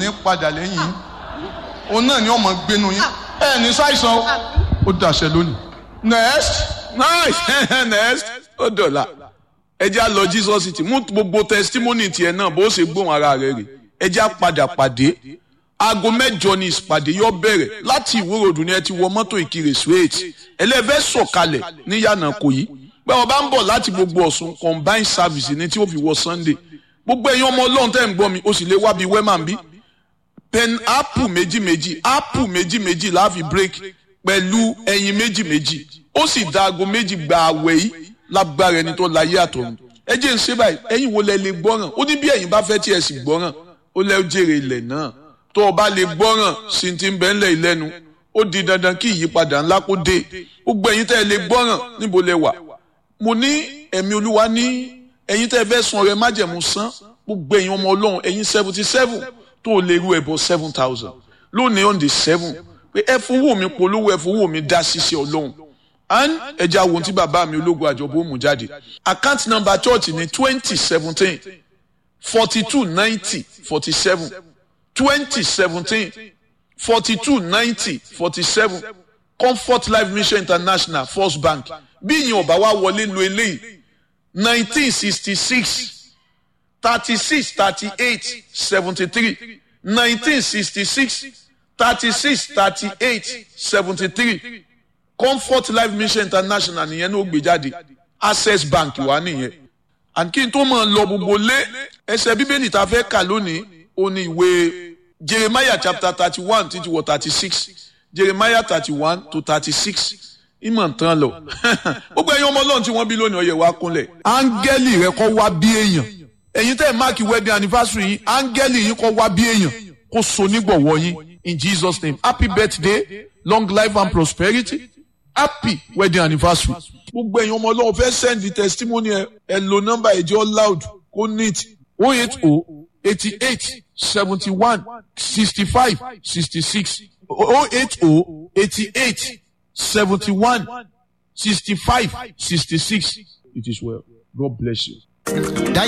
ní padà lẹ́yìn yín òun náà ni ọmọ gbénu yín ẹ ní ṣàìsàn ó dàṣẹ lónìí next nice next ó dọ̀la ẹ jẹ́ á lọ jesus city mú gbogbo testimony tiẹ̀ náà bó ṣe gbóhùn ara rẹ̀ rè ẹ jẹ́ á padà pàdé aago mẹ́jọ ni ìpàdé yóò bẹ̀rẹ̀ láti ìwúròdù ni ẹ ti wọ mọ́tò ìkirè straight ẹlẹ́fẹ́ sọ̀kalẹ̀ ní yànnà kò yí pé wọn bá ń bọ̀ láti gbogbo ọ̀sùn combined service ni tí ó fi wọ sunday gbogbo ẹ̀yin ọmọ ọlọ́run tẹ́ ń gbọ́ mi ó sì lè wá bíi wẹ́mà bí pen apple méjì méjì apple méjì méjì láàfi break pẹ̀lú ẹyin méjì méjì ó sì da aago méjì gba àwẹ̀ yìí lágbára ẹni tó láyé àtọ̀run ẹ jẹ́ ń ṣe báyìí ẹ̀yin wo lẹ lè gbọ́ràn ó ní bí ẹ̀yin bá fẹ́ tí ẹ sì gbọ́ràn ó lẹ́ jèrè ilẹ̀ náà tó o bá lè gbọ́ràn sí ti ń bẹ́ ńlẹ̀ ìlẹ́nu ó di dandan kí ìyípadà ńlá kó dé gbogbo ẹ̀yin tẹ́ ẹ lè gbọ́ràn níbo lẹ wà mo ní ẹ̀mí olúwa ní ẹ̀yin tẹ́ ẹ fẹ́ sun ọrẹ májẹ̀mú san gbogbo ẹ̀yin ọmọ ọlọ́run ẹ̀yin seventy seven tó o lè ru ẹ̀bọ seven thousand lónìí on the seven pé ẹ fowó mi polówó ẹ fowó mi dá ṣiṣẹ́ ọlọ́run and ẹja wo tí bàbá mi ológun àjọbó mú jáde account number church ní twenty seventeen forty two ninety forty seven twenty seventeen forty two ninety forty seven comfort life mission international first bank bí ìyẹn ọba wa wọlé lo eléyìí nineteen sixty six thirty six thirty eight seventy three nineteen sixty six thirty six thirty eight seventy three comfort life mission international nìyẹn ní ó gbé jáde access bank wà nìyẹn and kí n tó máa lọ gbogbo lé ẹsẹ̀ bíbélì tá a fẹ́ kà lónìí ó ní ìwé jeremiah chapter thirty one títí wọ thirty six jeremiah thirty one to thirty six ìmọ̀ tán lọ gbogbo ẹ̀yin ọmọ ọlọ́run tí wọ́n bí lónìí ọyẹ wa kúnlẹ̀ áńgẹ́lì rẹ kọ́ wá bí èèyàn ẹ̀yin tẹ́ ẹ̀ máàkì wedding anniversary yìí áńgẹ́lì yìí kọ́ wá bí èèyàn kó so nígbọ̀wọ́ yín in jesus name happy birthday long life and prosperity happy wedding anniversary. gbogbo ẹ̀yin ọmọ ọlọ́run fẹ́ send the testimony ẹ ẹ lo nọ́mbà ẹ̀jẹ̀ loud kó neat o eight o eighty eight seventy one sixty five sixty six o eight o eighty eight seventy one sixty five sixty six it is well god bless you.